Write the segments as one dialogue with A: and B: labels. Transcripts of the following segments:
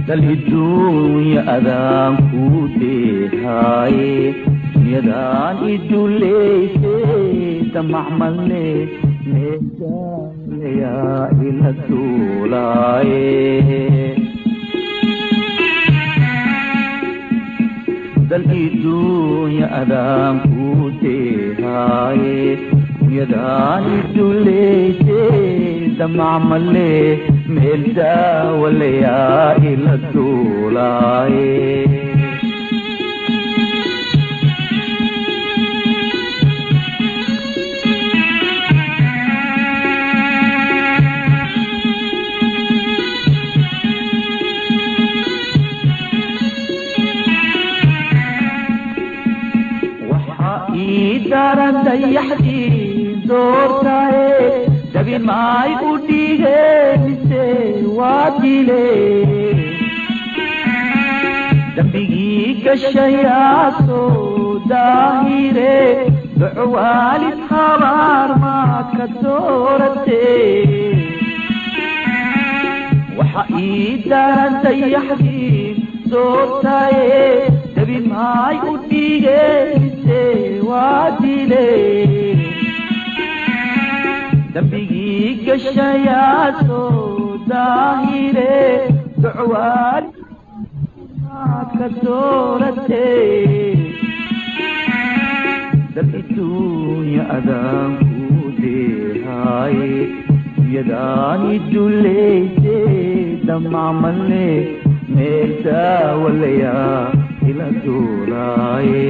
A: daliduunya adaan ku deehaaye yadaan iduleyse damacmale meejaalayaa ila duulaaye daliduunya adaan ku deehaaye yadaan iduleyse damacmale meel daawalayaa ila duulaaye daran dayaxdii doortaye dabin maay u dhige mise waa dile dambigii gashayaasoo daahire duco waalid habaar maad ka doorate waxa ii daran dayaxdii doortaye dabin maay u dhige waa dile dambigii gashayaasoo daahire ducwaad maad ka doorate dal iduunya adaan ku deehaaye yadaan iduleyse damacmale meel daawalayaa ila duulaaye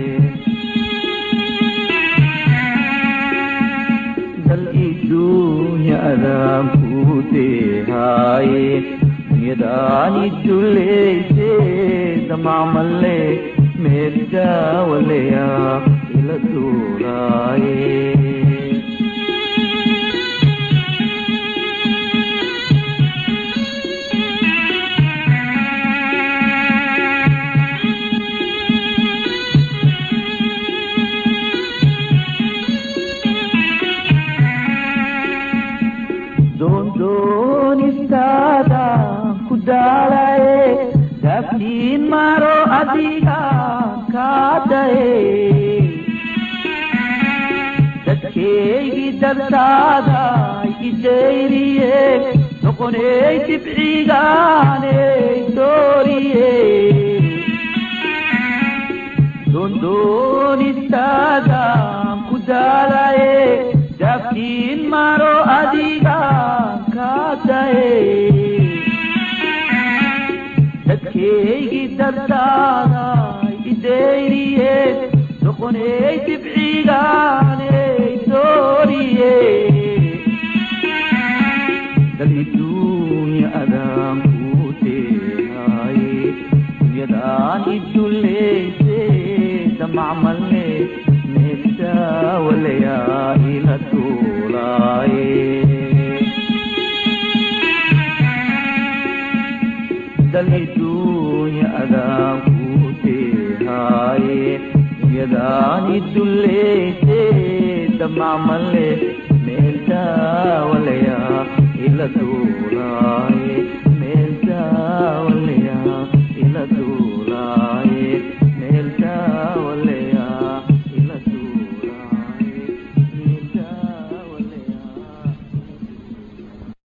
A: dunya adaan ku deehaaye yadaan iduleyse damacmale meel daawalayaa ila duulaaye doonistaada ku daalaye daaftiin maro adiga kaadaye dadkeygii dabtaada idayriye noqoney dibcigaaney dooriye doonistaada ku daalaye daaftiin maro adiga dadkeygii dartaada idayriye noqoney dibcigaaney dooriye daliduunya adaan ku deehaaye yadaan iduleyse damacmale meeldaawalayaa ila duulaaye daliduunya adaan ku deehaaye yadaan iduleyse damacmale meel daawalayaa ila duulaa